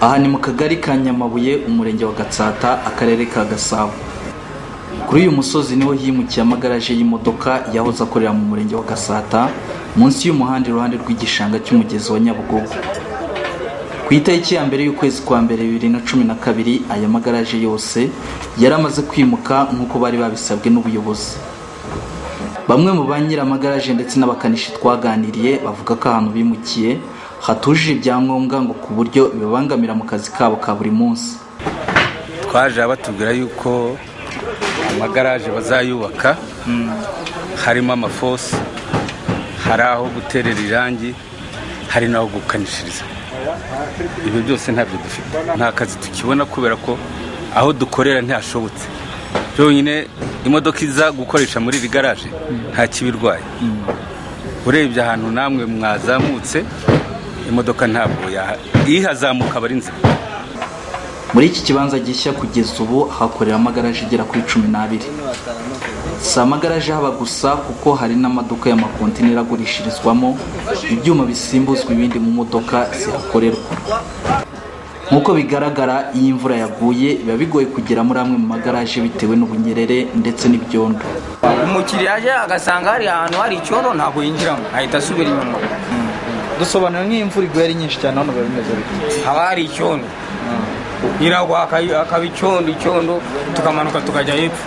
aha ni mu kagari ka nyamabuye umurenge wa gatsata akarere ka gasabo kuri uyu musozi niho himukiye amagaraje y'imodoka yahoze akorera mu murenge wa gasata munsi y'umuhanda iruhande rw'igishanga cy'umugezi wa nyabugogo ku itariki ya mbere y'ukwezi kwa mbere bibiri na cumi na kabiri aya magaraje yose yari amaze kwimuka nk'uko bari babisabwe n'ubuyobozi bamwe mu ba nyir'amagaraje ndetse n'abakanishi twaganiriye bavuga ko ahantu bimukiye hatujuje ibyangombwa ngo ku buryo bibabangamira mu kazi kabo ka buri munsi twaje batubwira yuko amagaraje bazayubaka harimo amafosi hari aho guterera irangi hari n'aho gukanishiriza ibyo byose ntabyo dufite nta kazi tukibona kubera ko aho dukorera ntihashobotse byonyine imodoka iza gukoresha muri iri garaje nta kibirwaye urebye ahantu namwe mwazamutse imodoka ntabwo ihazamuka aba ari nzima muri iki kibanza gishya kugeza ubu hakorera amagaraje igera kuri cumi n'abiri si amagaraje haba gusa kuko hari n'amaduka y'amakontineri agurishirizwamo ibyuma bisimbuzwa ibindi mu modoka zihakorerwa nk'uko bigaragara iyo imvura yaguye biba bigoye kugera muri amwe mu magaraje bitewe n'ubunyerere ndetse n'ibyondo umukiriya aje agasanga hari ahantu hari icyondo ntabwo yinjiramo ahita asubira inyuma dusobanura nk'iyo imvura iguye ari nyinshi cyane hano biba bimeze bite haba hari icyondo nyiragwa akaba akaba icyondo icyondo tukamanuka tukajya hepfo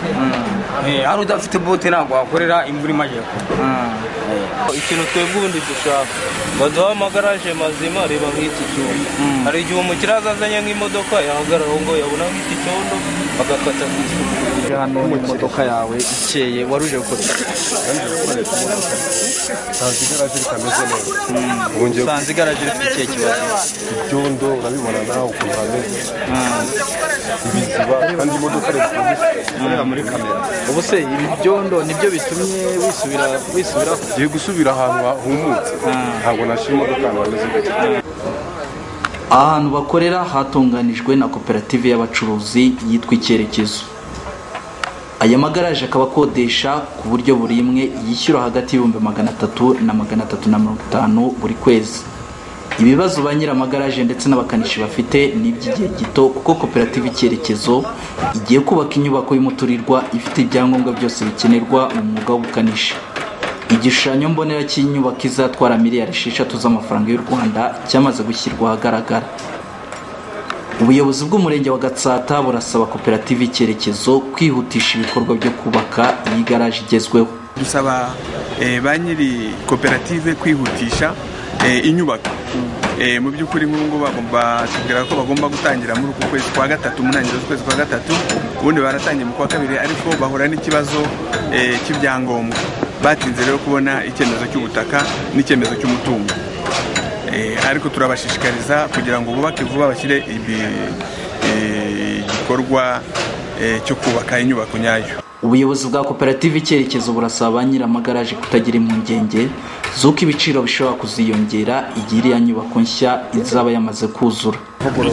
Eh, hari udafite bote ntabwo wakorera imvura imajyepfo ikintu twebwe ubundi dushaka baduha amagaraje mazima reba nk'iki cyondo hari igihe umukiriya azazanye nk'imodoka yahagarara aho ngo yabona nk'iki cyondo agakata ku isuku uje hano imodoka yawe ikeye wari uje gukora iki? nsanze igaraje ritameze neza ubu ngiye usanze igaraje rifite ikihe kibazo ibyondo urabibona nawe ukuntu hameze ibiziba kandi imodoka rifite ikorera muri kamera ubu se ibi byondo nibyo bitumye wisubira wisubira ngiye gusubira ahantu hahumutse ntabwo nashyira imodoka ahantu hameze gutya aha hantu bakorera hatunganijwe na koperative y'abacuruzi yitwa icyerekezo aya magaraje akaba akodesha ku buryo buri imwe yishyura hagati y'ibihumbi magana atatu na magana atatu na mirongo itanu buri kwezi ibibazo ba nyir'amagaraje ndetse n'abakanishi bafite ni iby'igihe gito kuko koperative icyerekezo igiye kubaka inyubako y'umuturirwa ifite ibyangombwa byose bikenerwa mu mwuga w'ubukanishi igishushanyo mbonera cy'inyubako izatwara miliyari esheshatu z'amafaranga y'u rwanda cyamaze gushyirwa ahagaragara ubuyobozi bw'umurenge wa gatsata burasaba koperative icyerekezo kwihutisha ibikorwa byo kubaka iyi garaje igezweho dusaba eh, ba nyiri koperative kwihutisha eh, inyubako Eh, mu by'ukuri nk'ubu ngubu bagomba- batubwira ko bagomba gutangira muri uku kwezi kwa gatatu mu ntangiriro z'ukwezi kwa gatatu ubundi baratangiye mu kwa kabiri ariko bahura n'ikibazo eh, cy'ibyangombwa batinze rero kubona icyemezo cy'ubutaka n'icyemezo cy'umutungo Eh, ariko turabashishikariza kugira ngo bubake vuba bashyire ibi- eh, igikorwa eh, cyo kubaka inyubako nyayo ubuyobozi bwa koperative icyerekezo burasaba ba nyir'amagaraje kutagira impungenge z'uko ibiciro bishobora kuziyongera igihe iriya nyubako nshya izaba yamaze kuzura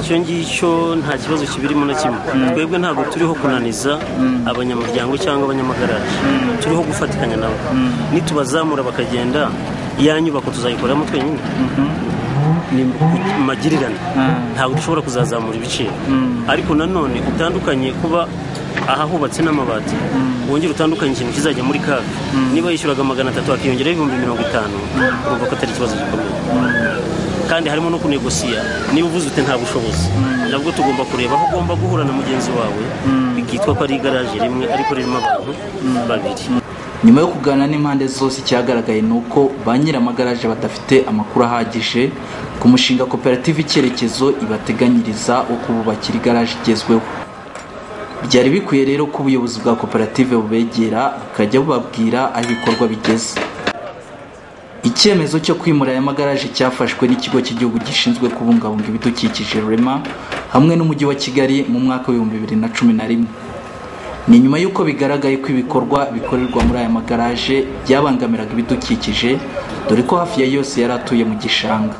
icyo ngicyo nta kibazo kibirimo na kimwe twebwe ntabwo turiho kunaniza abanyamuryango cyangwa abanyamagaraje turiho gufatikanya nabo nitubazamura bakagenda iya nyubako tuzayikoreramo twenyine ni magirirane ntabwo dushobora kuzazamura ibiciro ariko nanone utandukanye kuba aha hubatse n'amabati wongera utandukanye ikintu kizajya muri kaga niba yishyuraga magana atatu hakiyongeraho ibihumbi mirongo itanu urumva ko atari ikibazo gikomeye kandi harimo no kunegosiya niba uvuze uti nta bushobozi nabwo tugomba kureba aho ugomba guhura na mugenzi wawe bikitwa ko ari igaraje rimwe ariko ririmo abantu babiri nyuma yo kuganira n'impande zose icyagaragaye ni uko ba nyir'amagaraje badafite amakuru ahagije ku mushinga koperative icyerekezo ibateganyiriza wo kububakira igaraje igezweho byari bikwiye rero ko ubuyobozi bwa koperative bubegera bukajya bubabwira aho ibikorwa bigeze icyemezo cyo kwimura aya magaraje cyafashwe n'ikigo cy'igihugu gishinzwe kubungabunga ibidukikije rema hamwe n'umujyi wa kigali mu mwaka w'ibihumbi bibiri na cumi na rimwe ni nyuma y'uko bigaragaye ko ibikorwa bikorerwa muri aya magaraje byabangamiraga ibidukikije dore ko hafi ya yose yari atuye mu gishanga